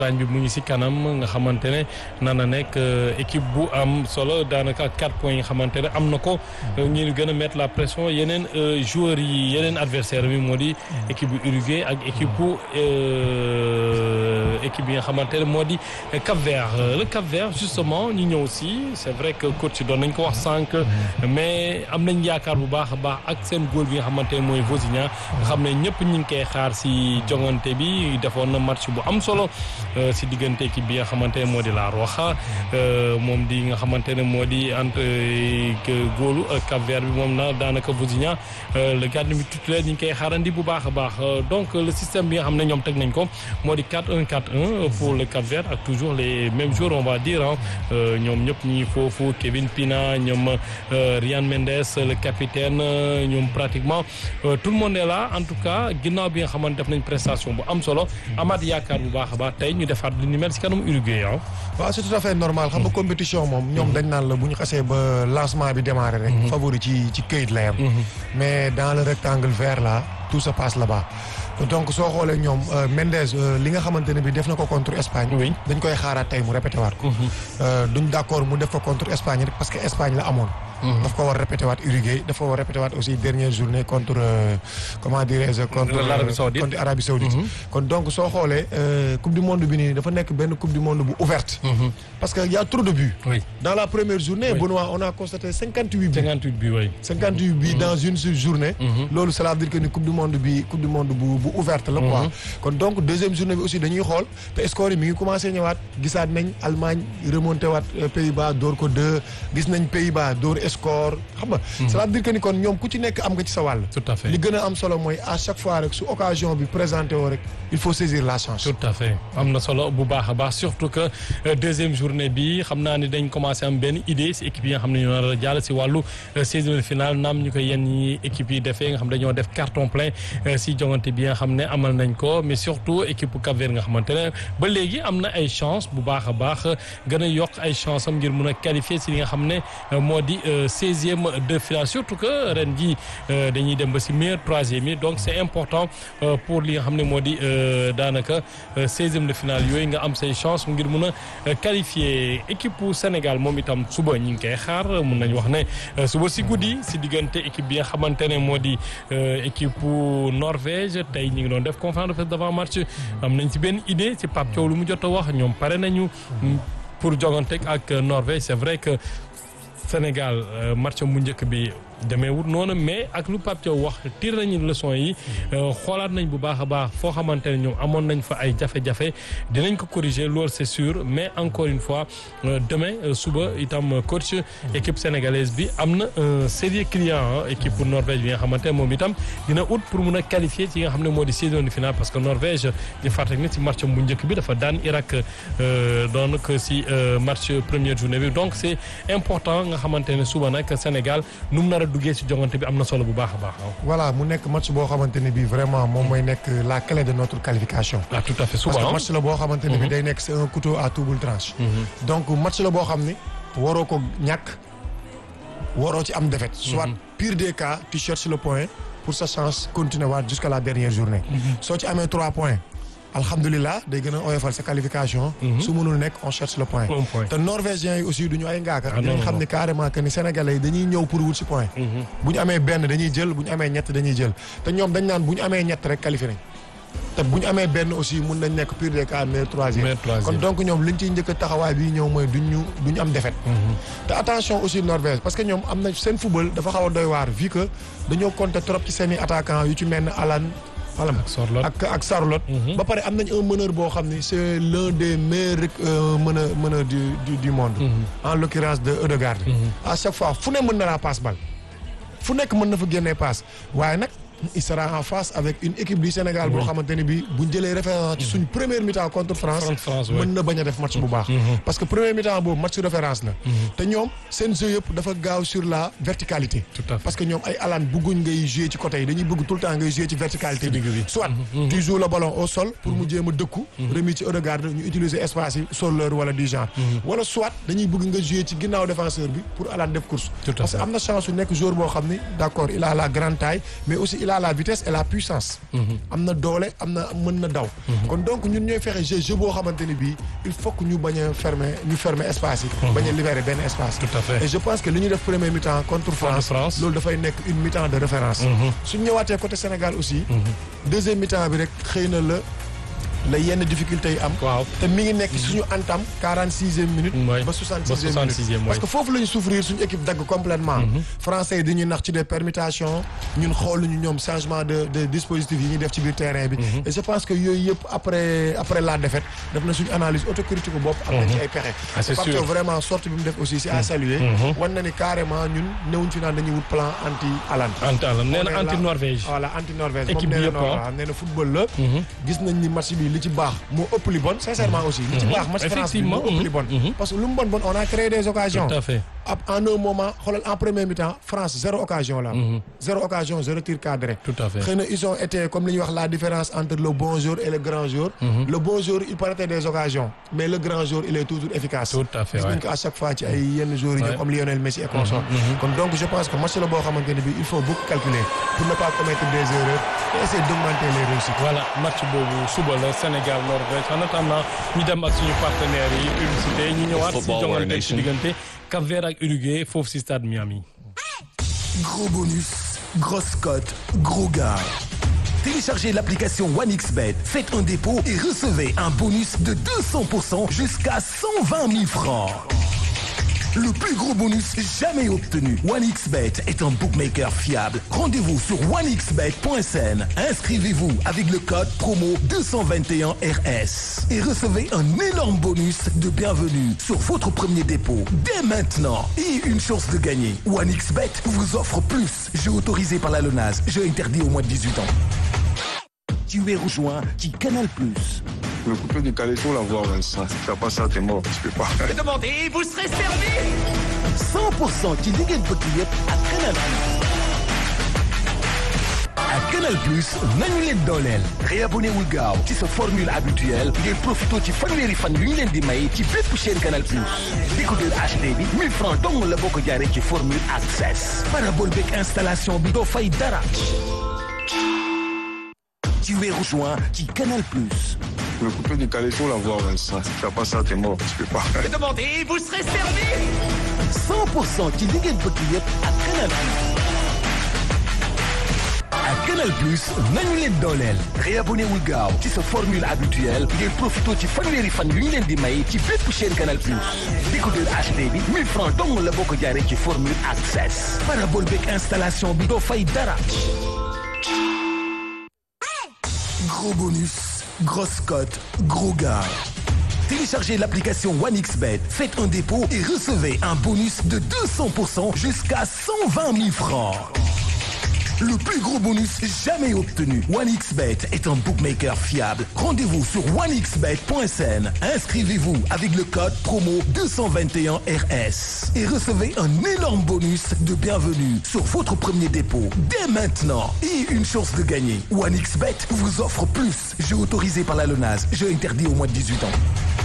Espagne bi mu ngi ci kanam nga xamante ne na na nekk équipe bu am solo daanaka ak quatre points yi nga xamante ne am na ko ñu gën a mettre la pression yeneen joueurs yi yeneen adversaire bi moo di équipe bu Uruguay ak équipe bu équipe yi nga xamante ne moo di Cap Vert le Cap Vert justement ñu ñëw si c'est vrai que coach doon nañ ko wax sànq mais am nañ yaakaar bu baax a baax ak seen góol bi nga xamante ne mooy Vozinha nga xam ne ñëpp ñu ngi koy xaar si jongante bi defoon na match bu am solo si diggante équipe bi nga xamante ne moo di La Roja moom di nga xamante ne moo di entre góolu Cap Vert bi moom na daanaka Vozinha le gardien bi titulaire ñu ngi koy xaarandi bu baax a baax donc le système bi nga xam ne ñoom teg nañ ko moo di 4-1 4-1 pour le Cap Vert ak toujours les mêmes joueurs on va dire ñoom ñëpp ñi foofu Kevin Pina ñoom Ryan Mendes le capitaine ñoom pratiquement tout le monde est là en tout cas ginnaaw bi nga xamante def nañ prestation bu am solo amaat yaakaar bu baax a baax tey ñu defaat li ni mel si kanam Uruguay ah. waaw c'est tout à fait normal xam nga compétition moom ñoom dañ naan la bu ñu xasee ba lancement bi démarré rek. favori ci ci këyit la yam mais dans le rectangle vert là tout se passe là-bas. donc soo xoolee ñoom Mendes li nga xamante ne bi def na ko contre Espagne. dañ koy xaaraat tey mu répété waat ko. duñ d'accord mu def ko contre Espagne rek parce que Espagne la amoon. daf ko war répété waat Uruguay dafa war répété waat aussi dernière journée contre comment dirais-je contre l'Arabie Saoudite contre Arabie Saoudite kon donc soo xoolee coupe du monde bi nii dafa nekk benn coupe du monde bu ouverte parce que y a trop de buts dans la première journée Benoît on a constaté cinquante huit buts cinquante huit buts oui cinquante huit buts dans une journée loolu cela veut dire que ni coupe du monde bi coupe du monde bu bu ouverte la quoi kon donc deuxième journée bi aussi dañuy xool te score yi mi ngi commencé ñëwaat gisaat nañ Allemagne remonté waat Pays-Bas door ko deux gis nañ Pays-Bas door score xam nga cela veut dire que ni kon ñoom ku ci nekk am nga ci sa wàll tout à fait li gën a am solo mooy à chaque fois rek su occasion bi présenté woo rek il faut saisir la chance tout à fait am na solo bu baax a baax surtout que deuxième journée bi xam naa ni dañ commencé am benn idée si équipe yi nga xam ne ñoo nar a jàll si wàllu seizième de finale naam ñu koy yenn ñi équipe yi defee nga xam dañoo def carton plein si jongante bi nga xam ne amal nañ ko mais surtout équipe Cap-Vert nga xamante ne ba léegi am na ay chance bu baax a baax gën a yokk ay chance am ngir mun a qualifier si li nga xam ne moo di seizième de finale surtout que ren ji dañuy dem ba si meilleur troisième yi donc c'est important pour li nga xam ne moo di daanaka seizième de finale yooyu nga am say chance ngir mun a qualifier équipe Sénégal moom itam suba ñu ngi koy xaar mun nañu wax ne suba si guddi si diggante équipe bi nga xamante ne moo di équipe Norvège tey ñu ngi doon def conférence de presse d'avant match am nañ si benn idée si Pape Thiaw lu mu jot a wax ñoom pare nañu pour jogante ak Norvège c'est vrai que Sénégal match mu njëkk bi demeewut noonu mais ak lu Pape Thiaw wax tir nañu leçon yi xoolaat nañ bu baax a baax foo xamante ne ñoom amoon nañ fa ay jafe-jafe dinañ ko corriger loolu c'est sûr mais encore une fois demain suba itam coach équipe sénégalaise bi am na un sérieux client équipe Norvège bi nga xamante ne moom itam dina ut pour mun a qualifier ci nga xam ne moo di saison de finale parce que Norvège di fàttali ne ci match bu njëkk bi dafa daan Irak donc si match première journée bi donc c'est important nga xamante ne suba nag Sénégal nu mu nar a duggee ci jongante bi am na solo bu baax a baax. voilà mu nekk match boo xamante ne bii vraiment moom mooy nekk la clé de notre qualification. ah tout à fait souvent parce que match la boo xamante ne bii day nekk c'est un couteau à double tranche. donc match la boo xam ni waroo ko ñàkk waroo ci am défaite. soit pire des cas tu cherches le point pour sa chance continuer waat jusqu'à la dernière journée. soo ci amee trois points. alhamdulilah day gën a oyofal sa qualification. su mënul nekk on cherche le point. te norvégiens yi aussi du ñu ay ngaaka. dañu xam ne carrément que ni sénégalais yi dañuy ñëw pour wut si point. bu ñu amee benn dañuy jël bu ñu amee ñett dañuy jël te ñoom dañ naan bu ñu amee ñett rek qualifié nañ. te bu ñu amee benn aussi mun nañ nekk pire des cas meilleur troisième. kon donc ñoom liñ ciy njëkk a taxawaay bi ñëw mooy duñ ñu duñ am défaite. te attention aussi Norvège parce que ñoom am na seen football dafa xaw a doy waar vu que dañoo compter trop ci seen i attaquants yu ci mel ne Alan. voilà ak ak Sarlotte. ba pare am nañ un meneur boo xam ni c'est l'un des meilleurs meneurs meneurs du du du monde. en l'occurrence de Ødegaard. à chaque fois fu ne mën na laa passe bal fu nekk mën na fa génnee passe waaye nag. il sera en face avec une équipe du Sénégal boo xamante ne bi buñ jëlee référence ci suñ première mi-temps contre France mën na bañ a def match bu baax parce que première mi-temps boobu match référence la te ñoom seen jeu yëpp dafa gaaw sur la verticalité parce que ñoom ay alaan bëgguñ ngay jouer ci côté yi dañuy bëgg tout le temps ngay jouer ci verticalité bi soit tu joues le ballon au sol pour mu jéem a dëkku remis ci Ødegaard ñu utiliser espace yi soleur wala du genre wala soit dañuy bëgg nga jouer ci ginnaaw défenseur bi pour alaan def course parce que am na chance su nekk joueur boo xam ni d'accord il a la grande taille mais aussi a la vitesse et la puissance. am na doole am na mën na daw. kon donc ñun ñooy fexe jeu jeu boo xamante ni bii il faut que ñu bañ a fermer ñu fermer espace yi. bañ a libérer benn espace. Tout à fait. et je pense que li ñu def premier mi-temps contre France. France. loolu dafay nekk une mi-temps de référence. suñ ñëwaatee côté Sénégal aussi. deuxième mi-temps bi rek xëy na la la yenn difficulté yi am. waaw te mi ngi nekk suñu entame quarante sixième minute. Ouais. ba soixante Ba sixième 66e, minute. parce que foofu la ñu souffrir suñu équipe dagg complètement français yi dañuy nax ci des permutations ñun xooluñu ñoom changement de de dispositif yi ñuy def ci biir terrain bi. et je pense que yooyu yëpp après après la défaite def na suñu analyse autocritique bopp. am na ci ay pexe. Ah, c'est Parce sûr. que vraiment sortie bi mu def aussi c'est à saluer. wan na ni carrément ñun newuñ fi naan dañuy wut plan anti Haaland. anti Haaland nee na On est anti là- Norvège. voilà anti Norvège Équipe moom bi nee yëpp, na ah. waaw nee na football la. gis nañ ni match bi li ci baax moo ëpp li bon sincèrement aussi. li ci baax match France bi moo Effectivement, ëpp li bon. mhm. parce que lu mu bon bon on a créé des occasions. tout à fait. ab en un moment xoolal en premier mi-temps France zéro occasion la am. zéro occasion zéro tir cadré. Tout à fait. xëy na ils ont été comme li ñuy wax la différence entre le bon joueur et le grand joueur. le bon joueur il paraît des occasions mais le grand joueur il est toujours efficace. Tout à fait, gis nañ ouais. ko à chaque fois ci ay yenn joueurs yi ñoom Ouais. comme Lionel Messi et consorts. kon donc je pense que match la boo xamante ne bii il faut beaucoup calculer pour ne pas commettre des erreurs et essayer d'augmenter les réussites. voilà match boobu suba la Sénégal Norvège en attendant ñu dem ak suñu partenaires yi publicité ñu ñëwaat si Football War jongante ci Nation. diggante Cap Vert ak Uruguay foofu si stade Miami. Gros bonus, grosse cote, gros gars. Téléchargez l'application OneXBet, faites un dépôt et recevez un bonus de 200% jusqu'à 120 000 francs. Le plus gros bonus jamais obtenu. OneXBet est un bookmaker fiable. Rendez-vous sur onexbet.sn. Inscrivez-vous avec le code promo 221RS et recevez un énorme bonus de bienvenue sur votre premier dépôt dès maintenant et une chance de gagner. OneXBet vous offre plus. Jeu autorisé par la LONAS. Jeu interdit au moins de 18 ans. Tu es rejoint qui Canal Plus. Le coupé du calais sur la voie, Vincent. Si tu fais pas ça, t'es mort. Tu peux pas. Demandez, vous serez servi 100% ci li ngeen bëgg yëpp ak Canal Plus. ak Canal Plus nañu leen dooleel. réabonné wul gaaw ci sa formule habituelle ngeen profité ci fanweeri fan yu ñu leen di may ci bépp chaîne Canal Plus. décodeur HD bi 1000 francs dong la boo ko jaaree ci formule access. parabole beeg installation bi doo fay dara. tu es rejoint ci Canal Plus. Le coupé du calais sur la voie, Vincent. Si tu fais pas ça, t'es mort. Tu peux pas. Demandez, vous serez servi 100% ci li ngeen bëgg yëpp ak Canal Plus. ak Canal Plus nañu leen dooleel. réabonné wul gaaw ci sa formule habituelle ngeen profité ci fanweeri fan yu ñu leen di may ci bépp chaîne Canal Plus. décodeur HD bi 1000 francs dong la boo ko jaaree ci formule access. parabole beeg installation bi doo fay dara. Gros bonus, grosse cote, gros gars. Téléchargez l'application OneXBet, faites un dépôt et recevez un bonus de 200% jusqu'à 120 000 francs. Le plus gros bonus jamais obtenu. OneXBet est un bookmaker fiable. Rendez-vous sur onexbet.sn. Inscrivez-vous avec le code promo 221RS et recevez un énorme bonus de bienvenue sur votre premier dépôt dès maintenant et une chance de gagner. OneXBet vous offre plus. Jeu autorisé par la LONAS. Jeu interdit au moins de 18 ans.